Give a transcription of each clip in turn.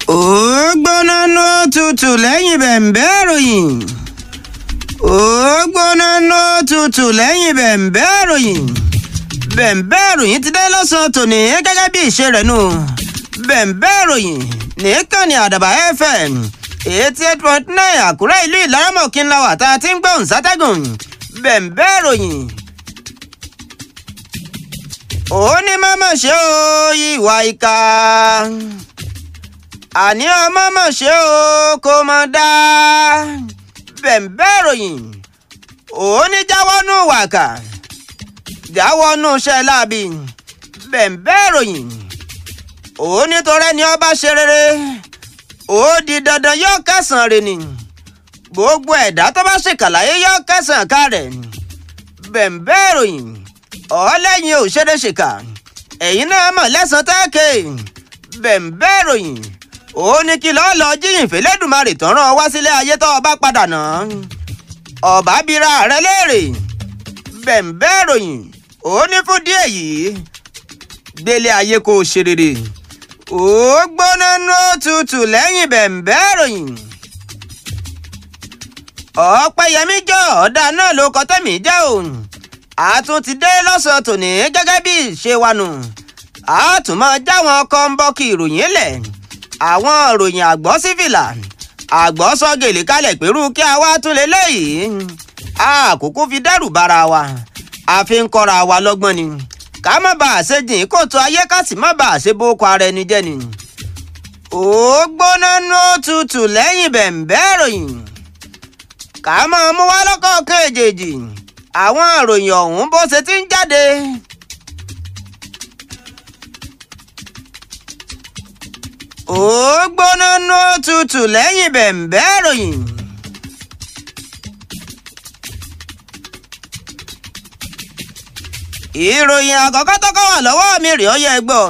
ó gbóná ló tutù lẹ́yìn bẹ̀m̀bẹ́ ìròyìn ó gbóná ló tutù lẹ́yìn bẹ̀m̀bẹ́ ìròyìn bẹ̀m̀bẹ́ ìròyìn ti dé lọ́sàn-án tòní gẹ́gẹ́ bí ìṣe rẹ̀ nù bẹ̀m̀bẹ́ ìròyìn nìkànnì àdàbà fm eighty eight point nine àkúrẹ́ ìlú ìlaramọ̀kí ńlá wà tá a ti ń gbóhùn sátẹ́gùn bẹ̀m̀bẹ́ ìròyìn ó ní mọ́mọ́ ṣe ó ìwà ìka àní ọmọ mọ̀ ṣe ó kó mọ̀ dá bẹ̀m̀bẹ́ ìròyìn ó ní jáwọ́nú wàkà jáwọ́nú iṣẹ́ láabi bẹ̀m̀bẹ́ ìròyìn ó ní torẹ́ ni ọba ṣe rere ó di dandan yóò kẹsàn-án rẹ̀ ni gbogbo ẹ̀dá tó bá ṣèkàlàyé yóò kẹsàn-án ká rẹ̀ bẹ̀m̀bẹ́ ìròyìn ọ̀ọ́lẹ́yìn ò ṣeré ṣèkà ẹ̀yin náà mọ̀ lẹ́sàn-án tẹ́ẹ̀kẹ́ bẹ̀m̀bẹ́ ìròyìn ó ní kí lọ́ọ́ lọ jíyìn fẹ́lẹ́dùmarè tán rán ọ wá sílé ayé tó o bá padà nà ọ̀bá bíra rẹ léèrè bẹ̀m̀bẹ́ ìròyìn ó ní fún díẹ̀ yìí gbélé ayé kó o ṣe rere ó gbóná nú òtútù lẹ́yìn bẹ̀m̀bẹ́ ìròyìn ọ̀pẹ̀yẹmí jọ ọ̀dà náà ló kọ́ tẹ̀mí jẹ́ òun àtún ti dé lọ́sàn-án tòní gẹ́gẹ́ bí ìṣe wa nù a tún máa jáwọn kọ́ńbọ́ọ̀kì ìròyìn lẹ̀ àwọn ìròyìn àgbọ̀ sífìlà àgbọ̀ sọ gèlè kalẹ̀ pẹ̀lú kí a wá tún lé léyìí àkókò fi dẹ́rù bara wa a fi ń kọ́ra wa lọ́gbọ́n ni ká má bàa ṣe jìn kóòtù ayé ká sì má bàa ṣe bókọ ara ẹni jẹ́ ni ó gbóná nú òtútù lẹ́yìn bẹ̀m̀bẹ́ ìròyìn ká máa mú wá lọ́kọ̀ọ̀kan èjèèjì àwọn ìròyìn ọ̀hún bó ṣe ti ń jáde. ó gbóná nú òtútù lẹ́yìn bẹ̀m̀bẹ́ ìròyìn. ìròyìn àkọ́kọ́ tọ́kọ́ wà lọ́wọ́ mi rèé ọyẹ gbọ́.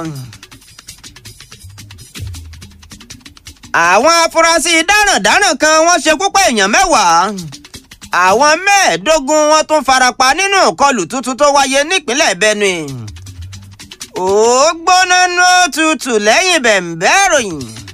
àwọn afurasí dáràndáràn kan wọ́n ṣekú pa èèyàn mẹ́wàá àwọn mẹ́ẹ̀ẹ́dógún wọn tún farapa nínú ìkọlù tuntun tó wáyé nípínlẹ̀ benue ó gbóná nú òtútù lẹ́yìn bẹ̀m̀bẹ́ ìròyìn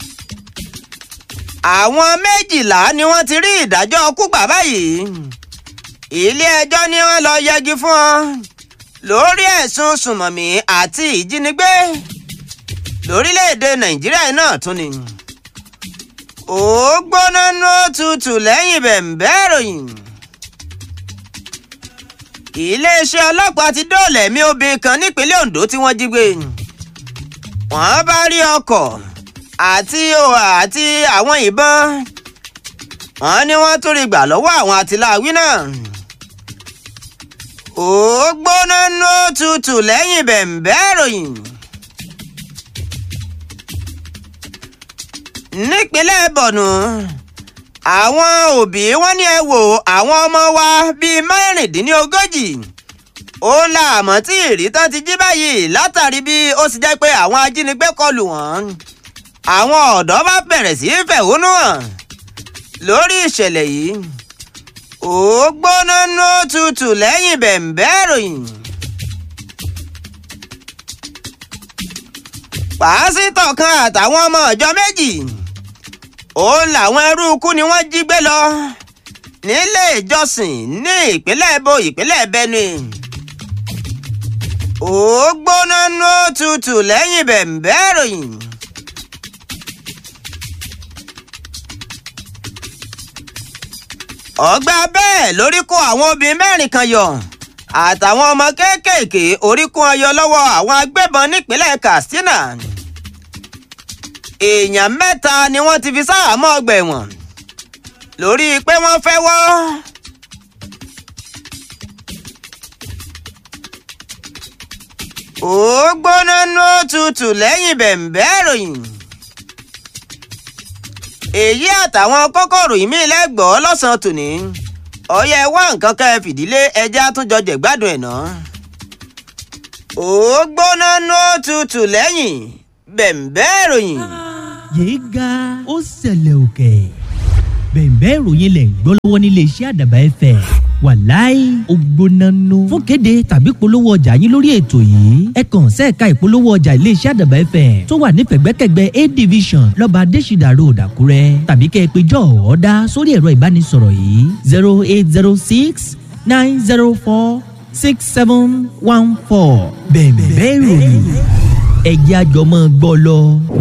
àwọn méjìlá ni wọ́n ti rí ìdájọ́ kú gbà báyìí ilé-ẹjọ́ ni wọ́n lọ yẹgi fún wọn lórí ẹ̀sùn sùmọ̀mí àti ìjínigbé lórílẹ̀‐èdè nàìjíríà náà tún ni ó gbóná nú òtútù lẹ́yìn bẹ̀m̀bẹ́ ìròyìn iléeṣẹ́ ọlọ́pàá ti dóòlà ẹ̀mí obìnrin kan nípínlẹ̀ ondo tí wọ́n jí gbé wọ́n bá rí ọkọ̀ àti àti àwọn ìbọn wọ́n ní wọ́n tún rí gbà lọ́wọ́ àwọn àtìláàwí náà ó gbóná nú tutù lẹ́yìn bẹ̀m̀bẹ́ ìròyìn nípínlẹ̀ bọ̀nù àwọn òbí wọn ní ẹ wò àwọn ọmọ wa bíi mẹ́rìndínlógójì ó láàmọ́ tí ìrítán ti jí báyìí látàrí bí ó sì jẹ́ pé àwọn ajínigbé kọlù wọ́n àwọn ọ̀dọ́ bá bẹ̀rẹ̀ sí í fẹ̀hónú hàn lórí ìṣẹ̀lẹ̀ yìí ó gbóná nú tutù lẹ́yìn bẹ̀m̀bẹ́ ìròyìn. pásítọ̀ kan àtàwọn ọmọ ọ̀jọ́ méjì ó làwọn ẹrú ikú ni wọ́n jí gbé lọ nílé ìjọsìn ní ìpínlẹ̀ èbó ìpínlẹ̀ benue ó gbóná nú tutù lẹ́yìn bẹ̀m̀bẹ́ ìròyìn. ọgbà bẹ́ẹ̀ lórí kó àwọn obìnrin mẹ́rin kan yọ àtàwọn ọmọ kéékèèké orí kó wọn yọ lọ́wọ́ àwọn agbébọn nípínlẹ̀ katsina èèyàn mẹ́ta ni wọ́n ti fi sáàmọ́ ọgbà ẹ̀wọ̀n lórí pé wọ́n fẹ́ wọ́. ó gbóná nú òtútù lẹ́yìn bẹ̀m̀bẹ́ ìròyìn. èyí àtàwọn kókòrò ìmí lẹ́gbọ̀ọ́ lọ́sàn-án tòní ọyẹ wá nǹkan ká ẹ fìdílé ẹjẹ́ àtúnjọ jẹ̀gbádùn ẹ̀ náà. ó gbóná nú òtútù lẹ́yìn bẹ̀m̀bẹ́ ìròyìn. yéé ga ó ṣẹlẹ̀ òkè bẹ̀ẹ̀bẹ́ ìròyìn lẹ̀ ń gbọ́ lọ́wọ́ nílé iṣẹ́ àdàbà ẹ̀fẹ̀ wàláì ògbónánú fún kéde tàbí polówó ọjà yín lórí ètò yìí ẹ kàn sẹ́ẹ̀ka ìpolówó ọjà iléeṣẹ́ àdàbà fm tó wà ní pẹ̀gbẹ́kẹ̀gbẹ́ a division lọ́ba adésìdà road àkúrẹ́ tàbí kẹ́ ẹ pé jọ́ ọ̀ọ́dá sórí ẹ̀rọ ìbánisọ̀rọ̀ yìí zero eight zero six nine zero four six seven one four bẹ̀ẹ̀ bẹ́ẹ̀ ròyìn ẹ̀jẹ̀ àjọmọ́ gbọ́ lọ.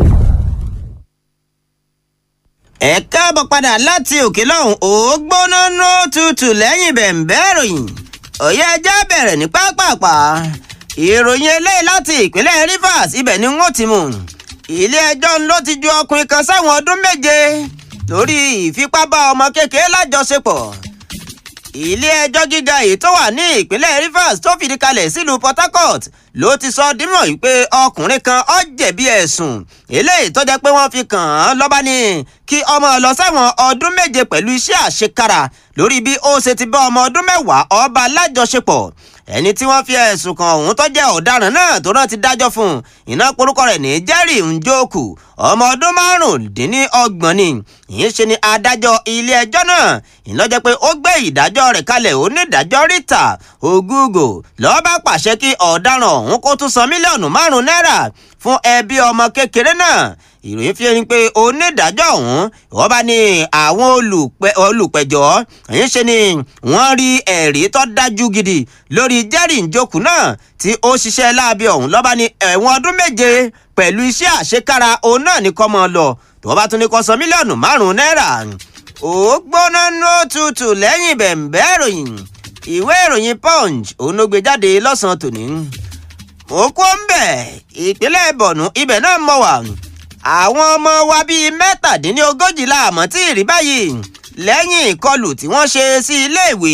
ẹ káàbọ̀ padà láti òkè lọ́hùn ó gbóná nó tutù lẹ́yìn bẹ̀ǹbẹ́ ìròyìn òye ẹja bẹ̀rẹ̀ ní pápápá ìròyìn eléyìí láti ìpínlẹ̀ Rivers ibẹ̀ ni wọ́n ti mú ilé ẹjọ́ ló ti ju ọkùnrin kan sẹ́wọ̀n ọdún méje lórí ìfipábá ọmọ kékeré lájọṣepọ̀ ilé ẹjọ́ gíga èyí tó wà ní ìpínlẹ̀ Rivers tó fìdí kalẹ̀ sílùú Port Harcourt ló ti sọ dímọ̀ wípé ọkùnrin kan ó jẹ̀bi ẹ̀sùn eléyìí tó jẹ́ pé wọ́n fi kàn án lọ́ba ní kí ọmọ lọ sẹ́wọ̀n ọdún méje pẹ̀lú iṣẹ́ àṣekára lórí bí ó ṣe ti bá ọmọ ọdún mẹ́wàá ọba lájọṣepọ̀ ẹni tí wọ́n fi ẹ̀sùn kan ọ̀hún tó jẹ́ ọ̀daràn náà tó náà ti dájọ́ fún un iná porúkọ rẹ̀ ní Jerry Njoku ọmọ ọdún márùndínlọ́gbọ̀n ni ìyẹn ṣe ni adájọ́ ilé ẹjọ́ náà ìlọ́jẹ́ pé ó gbé ìdájọ́ rẹ̀ kalẹ̀ onídàájọ́ Rita Ogugo lọ́ọ́ bá pàṣẹ kí ọ̀daràn ọ̀hún kó tún san mílíọ̀nù márùn-ún náírà fún ẹbí ọmọ kékeré náà ìròyìn fi ẹni pé onídàájọ́ ọ̀hún wọ́n bá ní àwọn olùpẹ̀jọ́ ẹ̀yìn ṣe ni wọ́n rí ẹ̀rí tó dájú gidi lórí Jerry Njoku náà tí ó ṣiṣẹ́ láabi ọ̀hún lọ́ba ní ẹ̀wọ̀n ọdún méje pẹ̀lú iṣẹ́ àṣekára òun náà ní kọ́ mọ́ lọ tó bá tún ní kó san mílíọ̀nù márùn-ún náírà ó gbóná ní òtútù lẹ́yìn bẹ̀m̀bẹ́ ìròyìn ìwé ìròyìn Punch òun ló gbé jáde lọ́sàn-án tòní mo kó ń bẹ̀ ìpínlẹ̀ Borno ibẹ̀ náà mọ̀ wà àwọn ọmọ wa bíi mẹ́tàdínlógójì la àmọ́ tí ì rí báyìí lẹ́yìn ìkọlù tí wọ́n ṣe sí iléèwé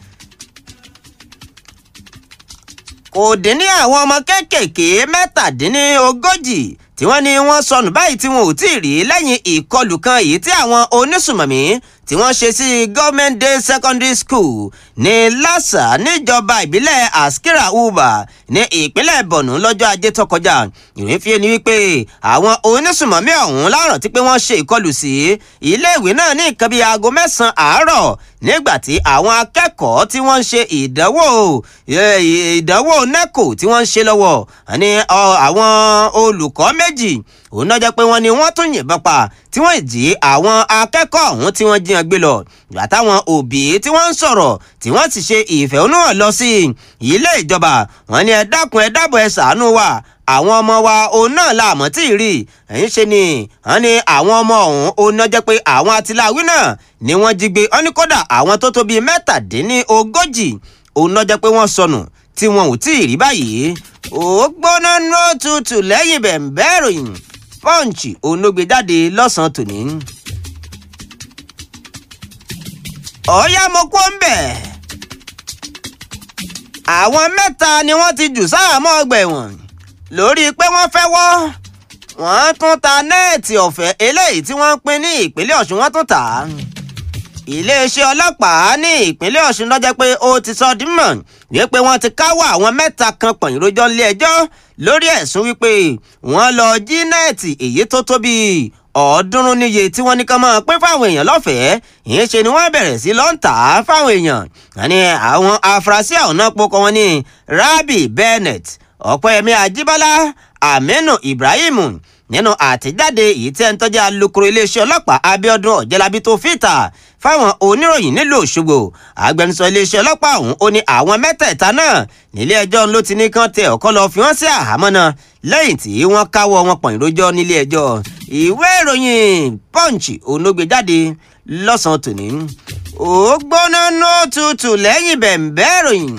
kò dín ní àwọn ọmọ kéékèèké mẹ́tàdínlógójì tí wọ́n ní wọ́n sọnù báyìí tí wọn ò tí ì rí lẹ́yìn ìkọlù kan èyí tí àwọn onísùmọ̀mí tí wọ́n ṣe sí government day secondary school ní lásà níjọba ìbílẹ̀ askira uba ní ìpínlẹ̀ borno lọ́jọ́ ajé tó kọjá ìròyìn fi ni wípé àwọn onísùmọ̀mí ọ̀hún láràn tí pé wọ́n ṣe ìkọlù sí iléèwé náà ní nǹkan bíi aago mẹ́sàn-án àárọ̀ nígbà tí àwọn akẹ́kọ̀ọ́ tí wọ́n ń ṣe ìdánwò ìdánwò neco tí wọ́n ń ṣe lọ́wọ́ ní àwọn olùkọ́ méjì òun náà jẹ́ pé wọ́n ní wọ́n tún yìnbọn pa tí wọ́n jí àwọn akẹ́kọ̀ọ́ ọ̀hún tí wọ́n jiyàn gbé lọ ìgbà táwọn òbí tí wọ́n ń sọ̀rọ̀ tí wọ́n sì ṣe ìfẹ̀hónúhàn lọ sí ilé ìjọba wọ́n ní ẹ dákun ẹ dábọ̀ ẹ ṣàánú wa àwọn ọmọ wa òun náà la àmọ́ tí ì rí ẹ̀yìn ṣe ni wọ́n ní àwọn ọmọ ọ̀hún òun náà jẹ́ pé àwọn atiláwí náà ni wọ́n jí gbé wọ́n ní kódà àwọn tó tó bíi mẹ́tàdínlógójì òun náà jẹ́ pé wọ́n sọnù tí wọn ò tí ì rí báyìí ó gbóná nó tutù lẹ́yìn bẹ̀ǹbẹ́ ìròyìn pọ́ǹchì òun ló gbé jáde lọ́sàn-án tòní. ọ̀ọ́yá mo kó ń bẹ̀. àwọn mẹ́ta ni wọ́n ti jù sáàmọ́ ọgbà ẹ̀wọ̀n lórí pé wọ́n fẹ́ wọ́ wọ́n tún ta nẹ́ẹ̀tì ọ̀fẹ́ eléyìí tí wọ́n ń pín ní ìpínlẹ̀ ọ̀ṣun wọ́n tún tà á. iléeṣẹ́ ọlọ́pàá ní ìpínlẹ̀ ọ̀ṣun lọ́jọ́ pé ó ti sọ dímọ̀ wípé wọ́n ti káwọ́ àwọn mẹ́ta kan pọ̀nyìn rojọ́ nílé ẹjọ́ lórí ẹ̀sùn wípé wọ́n lọ jí nẹ́ẹ̀tì èyí tó tó bíi ọ̀ọ́dúnrún níye tí wọ́n ní ká máa pín fáwọn èèyàn lọ́fẹ̀ẹ́ ìyẹn ṣe ni wọ́n bẹ̀rẹ̀ sí lọ́ǹtà fáwọn èèyàn àní àwọn afurasí àwọn náà pokọ wọn ní Rabi Bennett Ọ̀pẹ́yẹmí Ajíbọ́lá Aminu Ibrahim nínú àtẹ̀jáde èyí tí ẹni tọ́jú alukoro iléeṣẹ́ ọlọ́pàá Abíọ́dún Ọ̀jẹ́lábí tó fìtà fáwọn oníròyìn nílùú Òṣogbo agbẹnusọ iléeṣẹ́ ọlọ́pàá ọ̀hún ó ní àwọn mẹ́tẹ̀ẹ̀ta náà nílé ẹjọ́ ló ti ní kán tẹ ọ̀kọ́ lọ fi wọ́n sí àhámọ́ náà lẹ́yìn tí wọ́n káwọ́ wọn pọ̀n ìrójọ́ nílé ẹjọ́ ìwé ìròyìn Punch onógbè jáde lọ́sàn-án tòní ó gbóná nó tutù lẹ́yìn bẹ̀ǹbẹ́ ìròyìn.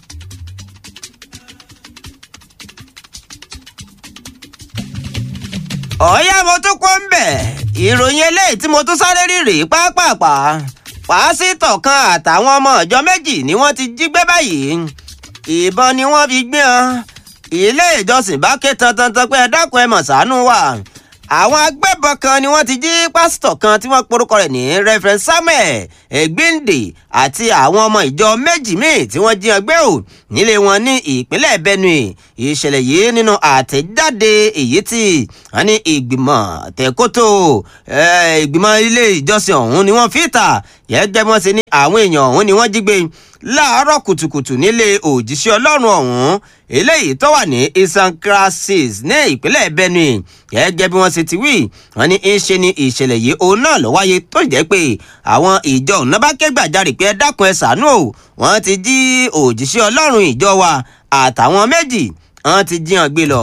ọ̀ọ́yá mo tún kó ń bẹ̀ ìròyìn eléyìí tí mo tún sáré rí rèé pápápá pásítọ̀ kan àtàwọn ọmọ ìjọ méjì ni wọ́n ti jí gbé báyìí ìbọn ni wọ́n fi gbé wọn ilé ìjọsìn bá ké tantantan pé ẹ dákun ẹ mọ̀ ṣàánú wa àwọn agbébọn ìbọn kan ni wọ́n ti jí pásítọ̀ kan tí wọ́n porúkọ rẹ̀ ní reverend samuel egbinde àti àwọn ọmọ ìjọ méjì míì tí wọ́n jí ọgbẹ́ ò nílé wọn ní ìpínlẹ̀ benue ìṣẹ̀lẹ̀ yìí nínú àtẹ̀jáde èyí tí wọ́n ní ìgbìmọ̀ tẹ̀kótó ìgbìmọ̀ ilé ìjọsìn ọ̀hún ni wọ́n fi ta gẹ́gẹ́ bí wọ́n ṣe ní àwọn èèyàn ọ̀hún ni wọ́n jí gbé láàárọ̀ kùtùkùtù nílé òjíṣẹ́ ọlọ́run ọ̀hún eléyìí tó wà ní isankrasis ní ìpínlẹ̀ benue gẹ́gẹ́ bí wọ́n ṣe ti wí wọ́n ní í ṣe ni ìṣẹ̀lẹ̀ yìí òun náà ló wáyé tó jẹ́ pé àwọn ìjọ ọ̀nà bá ké gbàjarè pé ẹ dákun ẹ ṣàánú o wọ́n ti jí òjíṣẹ́ ọlọ́run ìjọ wa àtàwọn méjì wọ́n ti jí wọn gbé lọ.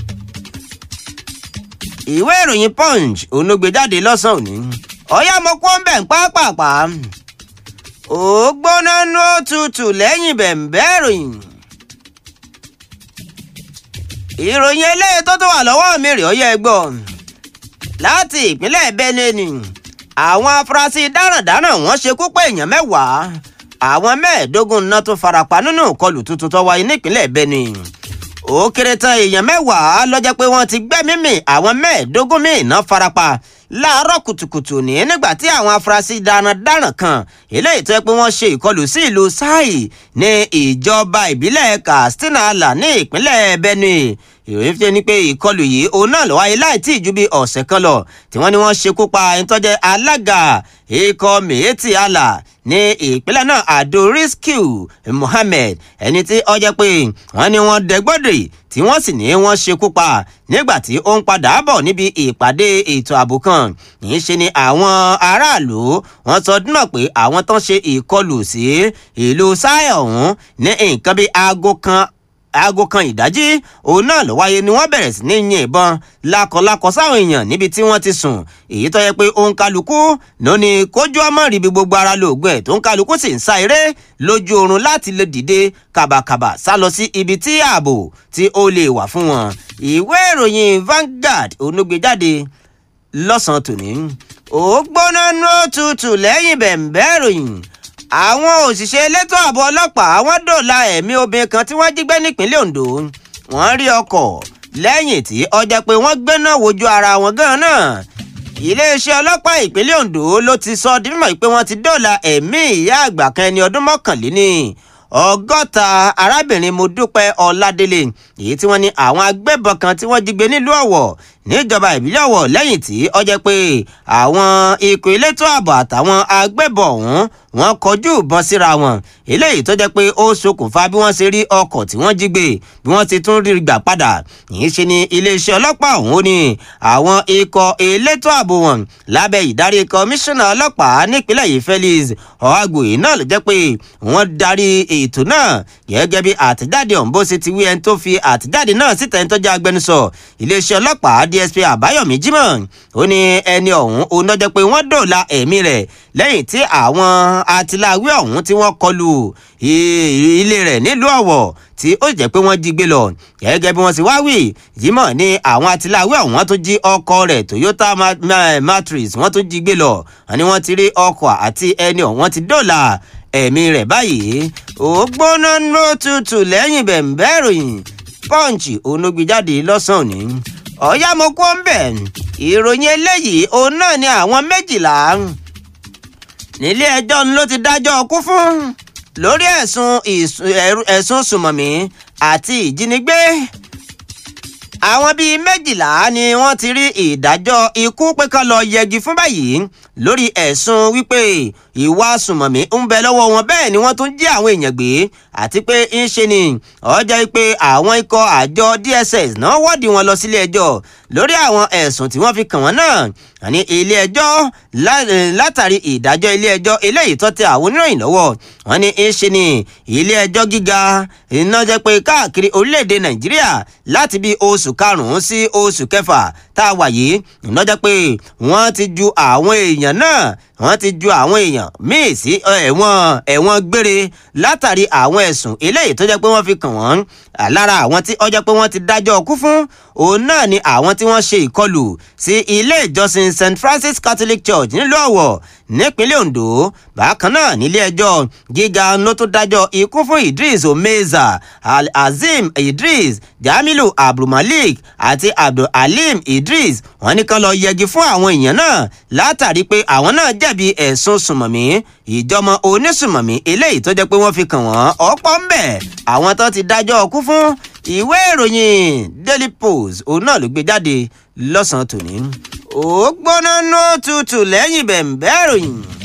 ìwé ìròyìn punch òun ló gbé jáde lọ́sàn-án òní ọ̀yá mo kó ń bẹ̀ ń pápápá ó gbóná ní òtútù lẹ́yìn bẹ̀m̀bẹ́ ìròyìn. ìròyìn eléyìí tó tó wà lọ́wọ́ mi rè ó yẹ gbọ́ láti ìpínlẹ̀ benue ni àwọn afurasí darandaran wọ́n ṣekú pa èèyàn mẹ́wàá àwọn mẹ́ẹ̀ẹ́dógún náà tó farapa nínú ìkọlù tuntun tó wáyé nípínlẹ̀ benue ó kéré tán èèyàn mẹ́wàá lọ́jọ́ pé wọ́n ti gbẹ́mí mì àwọn mẹ́ẹ̀ẹ́dógún míì náà farapa láàárọ̀ kùtùkùtù ní nígbà tí àwọn afurasí darandaran kan eléyìí tó yẹ pé wọ́n ṣe ìkọlù sí ìlú sai ní ìjọba ìbílẹ̀ katsina ala ní ìpínlẹ̀ benue ìròyìn fi ni pé ìkọlù yìí òun náà ló wáyé láì tí ì ju bí ọ̀sẹ̀ kan lọ tí wọ́n ní wọ́n ṣekú pa ẹni tó jẹ́ alága ikọ̀ miyetti allah ní ìpínlẹ̀ náà ado rescue mohammed ẹni tí ó jẹ́ pé wọ́n ní wọ́n dẹ́gbọ́dẹ̀ tí wọ́n sì ní wọ́n ṣekú pa nígbà tí ó ń padà bọ̀ níbi ìpàdé ètò ààbò kan kì í ṣe ni àwọn aráàlú wọ́n sọ dúnà pé àwọn tó ń ṣe ìkọlù sí ìlú sáyà ọ̀hún ní nǹkan bíi aago kan aago kan ìdájí òun náà ló wáyé ni wọ́n bẹ̀rẹ̀ sí ní yin ìbọn lákọlákọ sáwọn èèyàn níbi tí wọ́n ti sùn èyí tó yẹ pé òun kálukú ló ní kójú ọmọ ríbi gbogbo ara lóògùn ẹ̀ tó ń kálukú sì ń sá eré lójú oorun láti lè dìde kàbàkàbà sá lọ sí ibi tí ààbò tí ó lè wà fún wọn ìwé ìròyìn Vanguard onúgbèjáde lọ́sàn-án tòní ó gbóná nú òtútù lẹ́yìn bẹ̀m̀bẹ́ ìròyìn àwọn òṣìṣẹ́ elétò ààbò ọlọ́pàá wọ́n dòòlà ẹ̀mí obìnrin kan tí wọ́n jí gbé nípínlẹ̀ Ondo wọ́n rí ọkọ̀ lẹ́yìn tí ọjà pé wọ́n gbéná wojú ara wọn gan náà iléeṣẹ́ ọlọ́pàá ìpínlẹ̀ Ondo ló ti sọ di mímọ̀ pé wọ́n ti dòòlà ẹ̀mí ìyá àgbà kan ẹni ọdún mọ́kànléní ọgọ́ta arábìnrin Modúpẹ́ Ọládélé èyí tí wọ́n ní àwọn agbébọn kan tí wọ́n jí gbé nílùú Ọ̀wọ̀ níjọba ìbílẹ̀ Ọ̀wọ̀ lẹ́yìn tí ó jẹ́ pé àwọn ikọ̀ elétò ààbò àtàwọn agbébọn ọ̀hún wọ́n kọjú ìbọn síra wọn eléyìí tó jẹ́ pé ó ṣokùnfà bí wọ́n ṣe rí ọkọ̀ tí wọ́n jí gbé bí wọ́n ti tún rí gbà padà yìí ṣe ni iléeṣẹ́ ọlọ́pàá ọ̀hún ni àwọn ikọ̀ elétò ààbò wọn lábẹ́ ìdarí kọmíṣánná ọlọ́pàá nípínlẹ̀ yìí Felix Ọ̀hágbòye náà ló jẹ́ pé wọ́n darí ètò náà gẹ́gẹ́ bí àtẹ̀jáde ọ̀hún bó ṣe ti wí ẹni tó fi àtẹ̀jáde náà síta ẹni tó jẹ́ agbẹnusọ iléeṣẹ́ ọlọ́pàá DSP Àbáyọ̀mí Jimoh ó ní ẹni ọ̀hún òun ló jẹ́ pé wọ́n dòòlà ẹ̀mí rẹ̀ lẹ́yìn tí àwọn atiláwí ọ̀hún tí wọ́n kọlù ilé rẹ̀ nílùú Ọ̀wọ̀ tí ó jẹ́ pé wọ́n jí gbé lọ gẹ́gẹ́ bí wọ́n sì wá wí Jimoh ní àwọn atiláwí ọ̀hún wọ́n tún jí ọkọ̀ rẹ̀ Toyota Matrix wọ́n tún jí gbé lọ wọ́n ní wọ́n ti rí ọkọ̀ àti ẹni ọ̀hún wọ́n ti dòòlà ẹ̀mí rẹ̀ báyìí ó gbóná ló tutù lẹ́yìn bẹ̀m̀bẹ́ ìròyìn pọ́ǹchì onógbèjáde lọ́sàn-án òní ọ̀yá mo kó ń bẹ̀ ìròyìn eléyìí òun náà ni àwọn méjìlá nílé ẹjọ́ ló ti dájọ́ ọkú fún lórí ẹ̀sùn ẹ̀sùn sùmọ̀mí àti ìjínigbé àwọn bíi méjìlá ni wọ́n ti rí ìdájọ́ ikú pé kán lọ yẹgi fún báyìí lórí ẹ̀sùn wípé ìwà sùmọ̀mí ń bẹ lọ́wọ́ wọn bẹ́ẹ̀ ni wọ́n tún jí àwọn èèyàn gbé àti pé ń ṣe ni ọjọ́ pé àwọn ikọ̀ àjọ DSS náà wọ́ọ̀dì wọn lọ sílé ẹjọ́ lórí àwọn ẹ̀sùn tí wọ́n fi kàn wọ́n náà àní ilé ẹjọ́ látàrí ìdájọ́ ilé ẹjọ́ eléyìí tó tẹ àwọn oníròyìn lọ́wọ́ wọ́n ní ń ṣe ni ilé ẹjọ́ gíga iná jẹ́ pé káàkiri orílẹ̀-èdè Nàìjíríà láti bí oṣù karùn-ún sí oṣù kẹfà tá a wà yìí iná jẹ́ pé wọ́n ti ju àwọn èèyàn náà wọ́n ti ju àwọn èèyàn míì sí ẹ̀wọ̀n ẹ̀wọ̀n gbére látàrí àwọn ẹ̀sùn eléyìí tó jẹ́ pé wọ́n fi kàn wọ́n lára àwọn tí ó jẹ́ pé wọ́n ti dájọ́ ọkú fún òun náà ni àwọn tí wọ́n ṣe ìkọlù sí ilé ìjọsìn St Francis Catholic Church nílùú Ọ̀wọ̀ nípínlẹ̀ Ondo bákan náà nílé ẹjọ́ gíga ló tún dájọ́ ikú fún Idris Omeza Al-Azim Idris Jamilu Abdulmalik àti Abdulhalim Idris wọ́n ní kán lọ yẹgi fún àwọn èèyàn náà látàrí pé àwọn náà jẹ̀bi ẹ̀sùn sùmọ̀mí ìjọmọ onísùmọ̀mí eléyìí tó jẹ́ pé wọ́n fi kàn wọ́n ọ̀pọ̀ ń bẹ̀ àwọn tó ti dájọ́ ọkú fún ìwé ìròyìn Daily Post òun náà ló gbé jáde lọ́sàn-án tòní ó gbóná nú tutù lẹ́yìn bẹ̀ǹbẹ̀ ìròyìn